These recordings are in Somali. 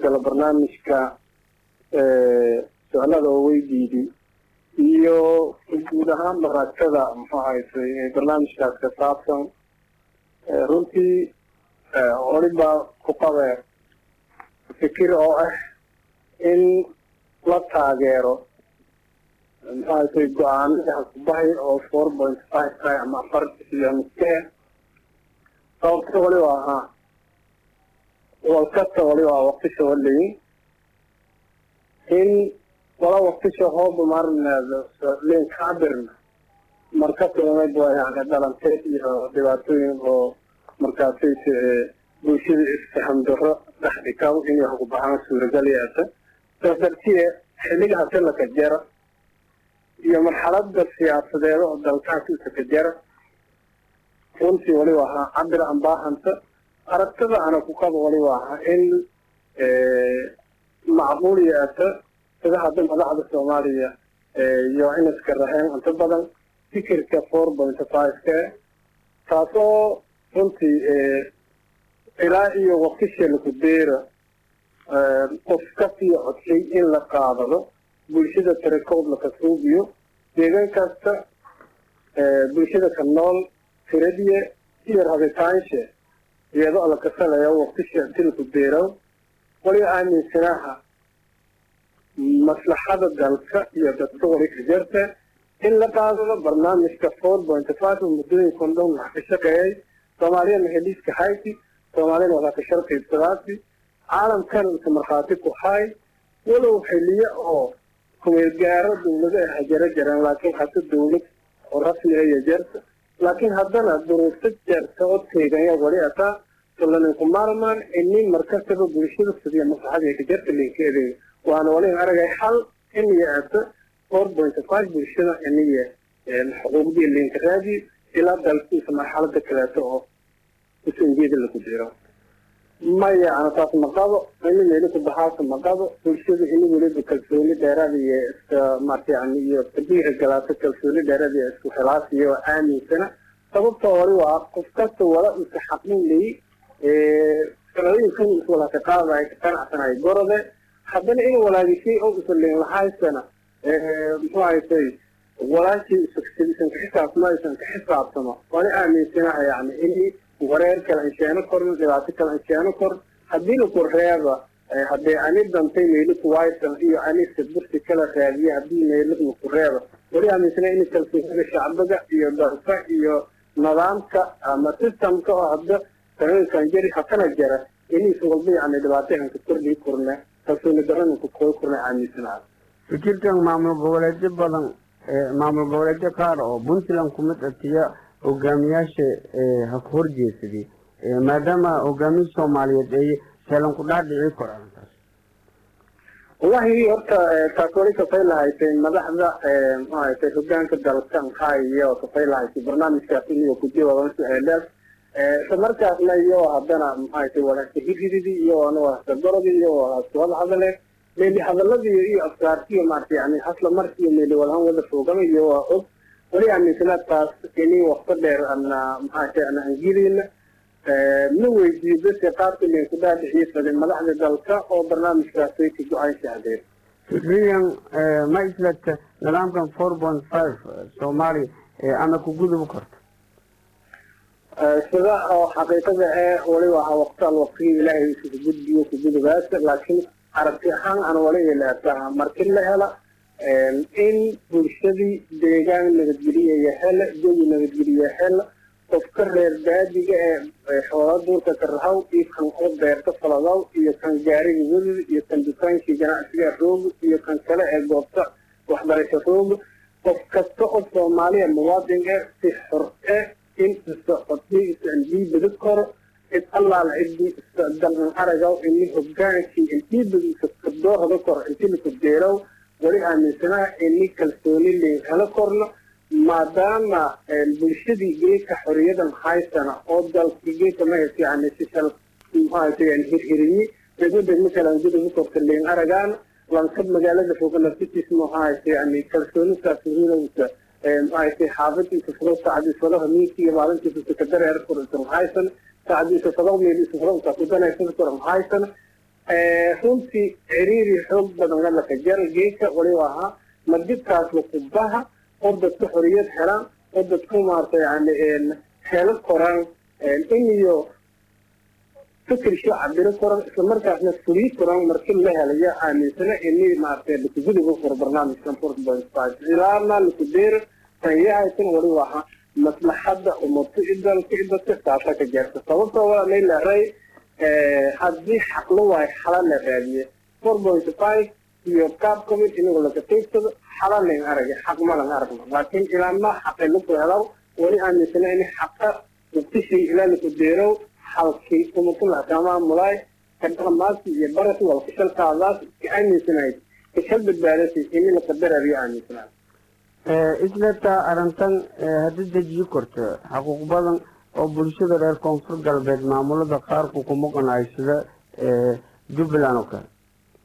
galo barnaamijka su-aalada oo weydiidi iyo guud ahaan maraagtada muxuu ahaysay barnaamijkaas ka saabsan runtii waliba ku qabe fikir oo ah in la taageero muxuu ahaysay go-aanada hakubahay oo four point five tahay ama afar iyo miskee sababta waliba ahaa walkasta waliba waqtisha walayin in wala waqtisha hooba marneeda leen cabirna markasmad waa yani dhalanteed iyo dhibaatooyin oo markaasayse bulshada isfaham daro dhexdhikaw inay ku baxaan suuragal yeesha saas dartiye xilliga hasilaka jara iyo marxalada siyaasadeed oo dalkaas isaka jara runtii waliba ahaa cabir aan baahanta aragtada ana ku qaba waliba ahaa in macquul yeesha sida hadda madaxda soomaaliya iyo inaska raheen inta badan fikirka four point five-ka taasoo runtii ilaa iyo waqtisha laku deera qof kasii codshay in la qaadado bulshada tirakood laka suubiyo deegaan kasta bulshada ka nool tiradiye iyo rabitaanshe iyadoo la kasanayo waqtisha inti laku deeraw waliba aaminsanaha maslaxada dalka iyo dadka wali ka jarta in la qaadado barnaamijka four point five oo muddooyinkan dhan wax ka shaqeeyay soomaaliyana heliiska hayti soomaaliyana waxaa ka sharqaybsadaasi caalamkana inta markhaati ku hay walow xiliyo oo kumeelgaaro dawlado ay hajaro jareen laakiin hata dawlad oo rasmi aya jarta laakiin haddana duruufta jarta oo teeganya wali ataa solaninku maarmaan inin markastaba bulshada sidiya maslaxadii ka jarta linkeeday waana walin aragay hal iniya ata four point five bulshada iniya xuquuqdii linka raadi ilaa dalkiisa marxalada kaleeto oo usanjeeda laku jiro maya ana taas ma qabo ini meeli ku baxaasa ma qabo bulshada ini weliba kalsooni dheeraada iyo iska maarta yani iyo tabiira galaato kalsooni dheeraada iyo isku khilaasiyo oo aaminsana sababtoo wali waa qof kasta wala iska xaqin ley sanadooyinkan is wala ka qaadaya ka qanacsanayo gorode haddana in walaagishay oo isalin lahaysana muxuu haysay walaashii isan ka xisaabtamo isan ka xisaabtamo wani aaminsanaha yani in wareer kala insheeno korna dhibaato kala insheeno kor haddii laku reeba haddee ani dantay meeliku waysan iyo anisa bursi kala raadiye haddii meeliku ku reeba wali aaminsana in kalsoonida shacbiga iyo dalka iyo nidaamka ama systemka oo hadda sanooyinkan jari hakana jara inis walba yani dhibaatahanka kordhii kurne kalsooni daranka koo kurne aaminsanaha fikirkan maamul goboleedyo badan maamul goboleedyo qaar oo puntland kumid atiya hogaamiyaasha ha ku horjeesaday maadaama hogaamiya soomaaliyeed ay seelan ku dhaadhici koraan taas wallahi horta taas wali kafay lahaysay madaxda maaragtay hogaanka dalka maxaayo kafay lahaysay barnaamijkaas iniyo kujiwaban su-aalaad isla markaasna iyo haddana maxaaytay walaasta hidididi iyo ana walaasta gorodi iyo walaasta wada hadale meeli hadaladii iyo afkaartiyo maarata yani hasla markiiyo meeli walahan wada foogama iyo waa og wali aaminsana taas ini wakto dheer ana maxaata ana angilina ma weydiiyo dadka qaabka linku dhaadhiciyo fadin madaxda dalka oo barnaamijkaasay ka go-aan shahdeen fikriyan ma islata nidaamkan four point five soomaaliya ama ku gudubi karto sida oo xaqiiqada ee waliba ahaa waqtaal waqtigii ilaahay isugu gudbiyo ku gudubaasa laakiin aragti ahaan aan wali ilaataha markii la hela in bulshadii deegaan nabadgeliya hela jawi nabadgeliya hela qofka reer baadiga ee xoola duurka ka rahaw iyo kan oo beerta faladow iyo kan gaariga wadada iyo kan dukaankii ganacsiga rooga iyo kan kale ee goobta waxbarasho rooga qof kasta oo soomaaliya muwaadin eh si xor eh in isocodii isandhiibada koro cid allaala cidii dalan aragaw ini hogaankii indhiibada iskadoorada koro inti laku deerow wali aaminsanaha ini kalsooni layn helo korno maadaama bulshadii geedka xoriyadan haysana oo dalkii geedka mahaysa yani si shal maarata yani hirhiriyi degmo degmo kale aan gudaha korta layn aragaana lankab magaalada foga naftiis mahaysa yani kalsoonisaas hiilowsa maaragtay xaafadiisa fado saacadiisa fadaha miinki iyo maalintiisa kadareer kuran haysan saacadiisa fado meeliisa fado kudanaysada kuran haysan runtii ciriiri xoog badan lalaka jara geedka waliba ahaa madibkaas lakubaha oo dadka xoriyad helaan oo dadku maarata yani helo koran in iyo fikirkii cabiro koran islamarkaasna fulii koran markii la helayo aaminsana ini maarata lakugudiga furo barnaamijkan four point five ilaana lakudeero tanyahaysan waliba ahaa maslaxadda umato idalka idadka saasa ka jeerta sababtoo waa laylaray haddii xaqlo waayo xala la raadiye four point five iyo qaab kamid inagoo laga qeybsado xala layn aragay xaq malan aragno laakiin ilaama xaqay laku helaw weli aaminsana in xaqa uktishii ilaa laku deerow halkii umato maxkamaa mulaay kadhaqamaasi iyo barasi walkashalkaadaas ka aaminsanayd kashal badbaadasi ini laqadarariyo aaminsanayd isletaa arrintan haddii dejiyi korto xaquuq badan oo bulshada reer koonfur galbeed maamulada qaarku kuma qanacsada jubbaland oo kale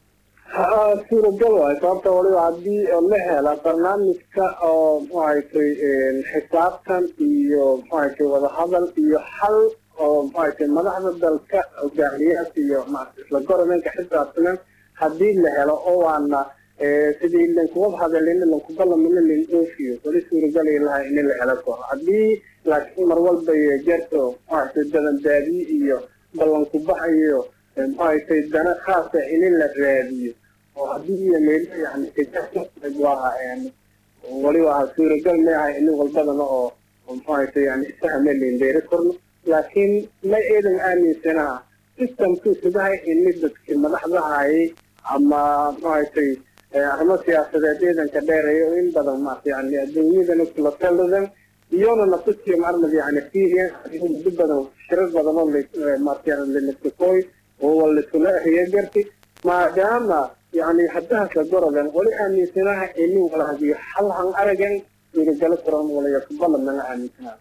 suuragal waay sababta waliba haddii la hela barnaamijka oo maxaaytay xisaabtan iyo maxaaytay wadahadal iyo xal oo maxaaytay madaxda dalka hogaamiyaas iyo isla goromenka xisaabtanan haddii la helo oo waana sidii lankuwad hadalin lankubalamina lin oofiyo wali suuragalay lahay in la helo koro haddii laakiin mar walba jarto maxaaytay dabandaadiye iyo ballankubax iyo maxaaytay dana khaasa in la raadiyo oo haddii iyo meel yani waa waliba aha suuragal maaha in walbadana oo maxaaytay yani isahame lindeeri korno laakiin ma eedan aaminsanaha systemku sidahay ini dadki madaxdahayay ama maxaaytay arrimo siyaasadeed ciidanka dheereeya oo in badan maarta yani adduunyadana kula taladan iyona nafsiyo marmad yani fiiriyan muddo badan shirar badan oo maarta lanaskakooy oo walaskula ahiya garti maadaama yani haddahaska gorodan wali aaminsanaha ini walahadiyo halhan aragan iragala koran walaya kubalamana aaminsanaha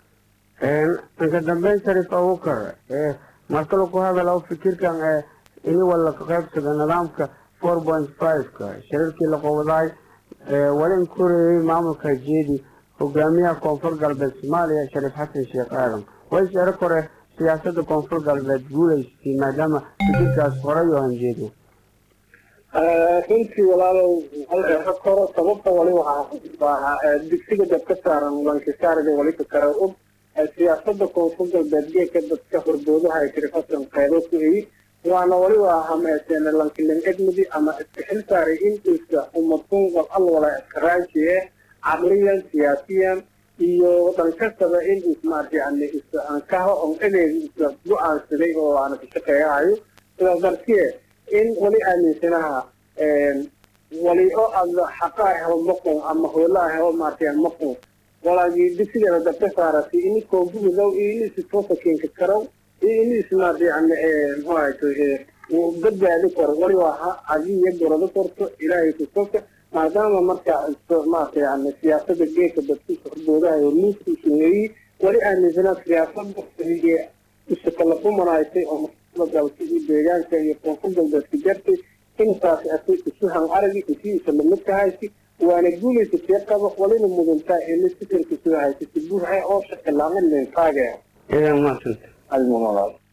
inka dambeyn sharif abukar markale ku hadal fikirkan ini wala ka qaybsada nidaamka four point five-ka shirarkii la qowdaay wali in korayay maamulka jeedi hogaamiyaha koonfur galbeed soomaaliya shariif xasan sheekh aadan way sharo kore siyaasada koonfur galbeed guulaystay maadaama fikirkaas horay oo hanjeediya runtii walaalow hal koro sababta wali waxaa digsiga dad ka saaran lankisaarida wali ka kara og siyaasada koonfur galbeed geedka dadka hordoodaha ay shariif xasan qeybo ku eyi waana waliba hameeseen lankilin edmudi ama iska xil saaray intiisa umadun wal al wala iska raajiye caqliyan siyaasiyan iyo dhankastaba in is maarta yani is ankaho on edeed isla go-aansaday oo aana ka shaqeeyahayo sidaas dartiye in wali aaminsanaha wali oo aad xaqaa helo maqun ama hoolaa helo maarta maqun walaagii digsigeeda dabka saarati ini koonfumidow iyo ini sitoosa keenka karow iyo ini ismaarta yani muxuahayto badbaadi karo waliba ha adiya gorado korto ilaahay kusoka maadaama marka maarata yani siyaasada geedka dadkiisa hordoodahay hormuudka usuneeyey wali aaminsanaa siyaasada isakalafumanaytay oo dalka iyo deegaanka iyo koonfur galbeedka jartay intaas ati isuhan aragi isii isalamidka haysi waana guulaysa see qaba walina mudantaa ini fikirka sida haysata buuxa oo shaqilaamin linkaaga idan maasanta almamalaad